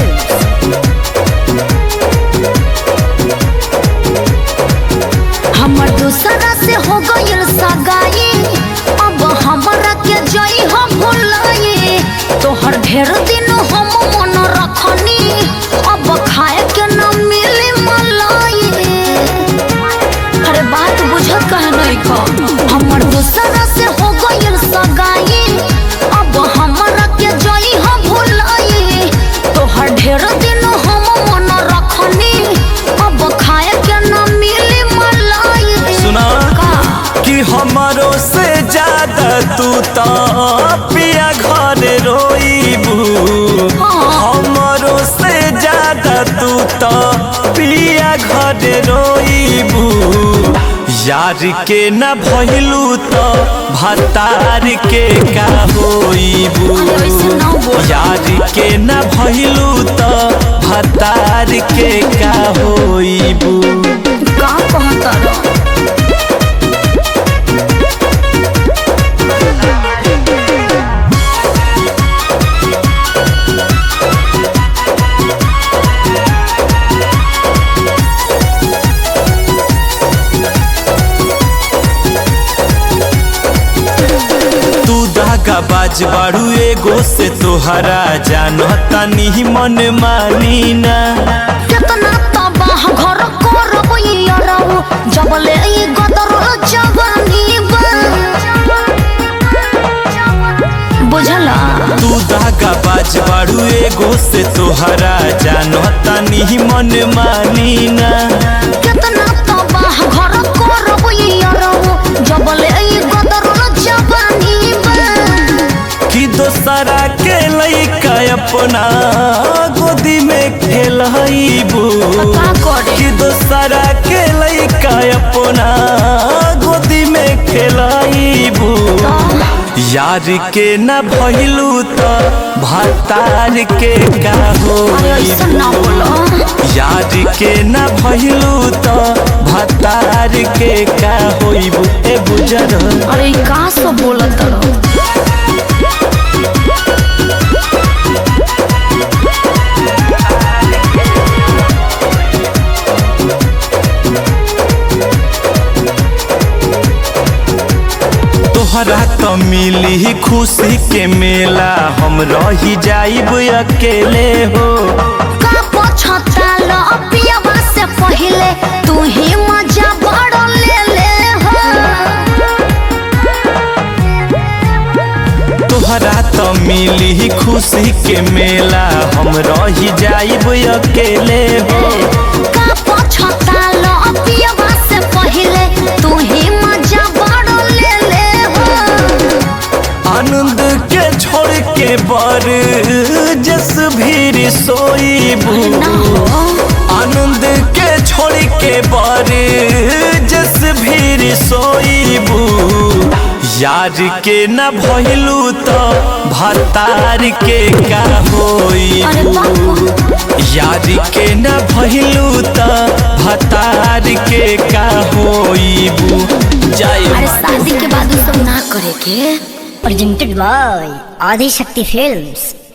Films. हमर दूसरा से हो गइल सगाई अब हमरा के जई हम भुलाई तोहर ढेर दिन हम मन रखनी अब खाए के न मिली मलाई अरे बात बुझत कहे नहीं का हमर दूसरा से हो गइल सगाई अब हमरा के जई हम भुलाई तोहर ढेर दिन हम मन रखनी अब खाए के न मिली मलाई सुना का कि हमारो से ज्यादा तू तो पिया घर रोईबू हमारो से ज्यादा तू तो पिया घर रोईबू यार के न भइलू तो भतार के का होईबू अरे वैसे ना बोल। यार के न भइलू तो भतार के का होईबू का कहता रह तू धागा बाज बाड़ू एगो से तोहरा जानता नहीं मन मानी ना कितना तबाह घर करब यारौ जब ले ई गदर जवानी बा बुझला तू धागा बाज बाड़ू एगो से तोहरा जानता नहीं मन मानी ना कितना तबाह घर करब यारौ जब ले ई गदर जवानी बा कि दोसरा के लइका अपना गोदी में खेलबू का करे कि दोसरा के लइका अपना गोदी में खेलबू यार के न भइलू तो भतार के का अरे ऐसा होई ना बोलो यार के न भइलू तो भतार के का होइबू ए बुझर अरे ई का सब बोलत रह तोहरा तो मिली खुशी के मेला हम रही जाइब अकेले हो का पछताल पियवा से पहिले तू ही मजा बड़ ले ले हो तोहरा तो मिली खुशी के मेला हम रही जाइब अकेले हो का पछताल पियवा से पहिले तू ही मजा बड़ ले ले हो आनंद के छोड़ के बर जस भीर सोईबू ना हो आनंद के छोड़ के बर जस भीर सोईबू यार के न भइलू तो भतार के का अरे होईबू बाप यार के न भइलू तो भतार के का होईबू जय अरे शादी के बाद उ सब ना करे के Presented by Adi Shakti Films.